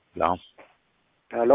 ሄሎ ሄሎ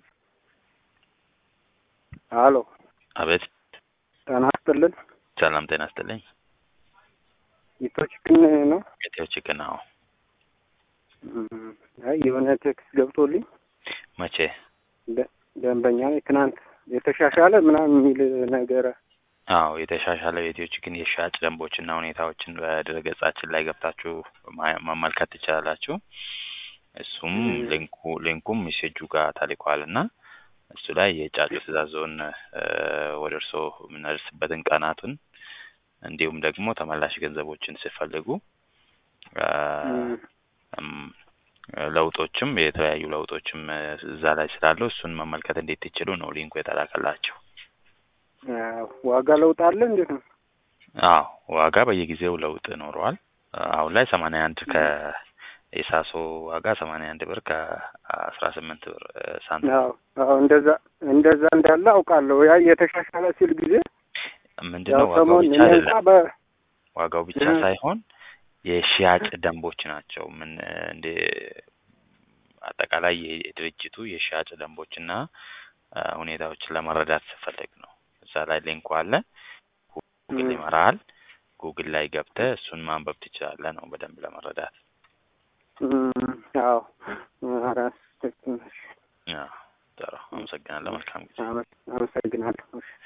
ሄሎ አቤት ጤና ይስጥልን። ሰላም ጤና ይስጥልኝ። ኢትዮ ቺክን ነው? ኢትዮ ቺክን ነው። እም፣ አይ የሆነ ቴክስት ገብቶልኝ መቼ? ደ- ደንበኛ ነኝ ትናንት የተሻሻለ ምናምን የሚል ነገር አዎ የተሻሻለው የኢትዮ ቺክን የሽያጭ ደንቦችና ሁኔታዎችን በድረገጻችን ላይ ገብታችሁ ማ- መመልከት ትችላላችሁ። እሱም እም። ሊንኩ ሊንኩም ሜሴጁ ጋር ተልኳል እና እሱ ላይ የጫጩ ትእዛዞን ወደ እርስዎ የምናደርስበትን ቀናቱን እንዲሁም ደግሞ ተመላሽ ገንዘቦችን ሲፈልጉ አ፣ እም፣ እም፣ ለውጦችም የተለያዩ ለውጦችም እዛ ላይ ስላለው እሱን መመልከት እንዴት ትችሉ ነው ሊንኩ የተላከላቸው። አዎ፣ ዋጋ ለውጥ አለ እንዴት ነው? አዎ ዋጋ በየጊዜው ለውጥ ኖረዋል። አሁን ላይ ሰማንያ አንድ ከኢሳሶ ዋጋ ሰማንያ አንድ ብር ከአስራ ስምንት ብር እ፣ ሳንቲም አዎ አዎ፣ እንደዛ እንደዛ እንዳለ አውቃለሁ። ያ የተሻሻለ ሲል ጊዜ ምንድን ያው ነው ዋጋው ሰሞን ብቻ እኔ እንኳ አይደለም በ ዋጋው ብቻ እ፣ ሳይሆን የሽያጭ ደንቦች ናቸው። ምን እንደ አጠቃላይ የድርጅቱ የሽያጭ ደንቦችና አ፣ ሁኔታዎችን ለመረዳት ስፈልግ ነው። እዛ ላይ ሊንኩ አለ። ጉግል እም፣ ይመራሃል። ጉግል ላይ ገብተህ እሱን ማንበብ ትችላለህ ነው በደንብ ለመረዳት። እም፣ አዎ አራት ያ ጥሩ። አመሰግናለሁ። መልካም ጊዜ። አመሰግናለሁ። እሺ።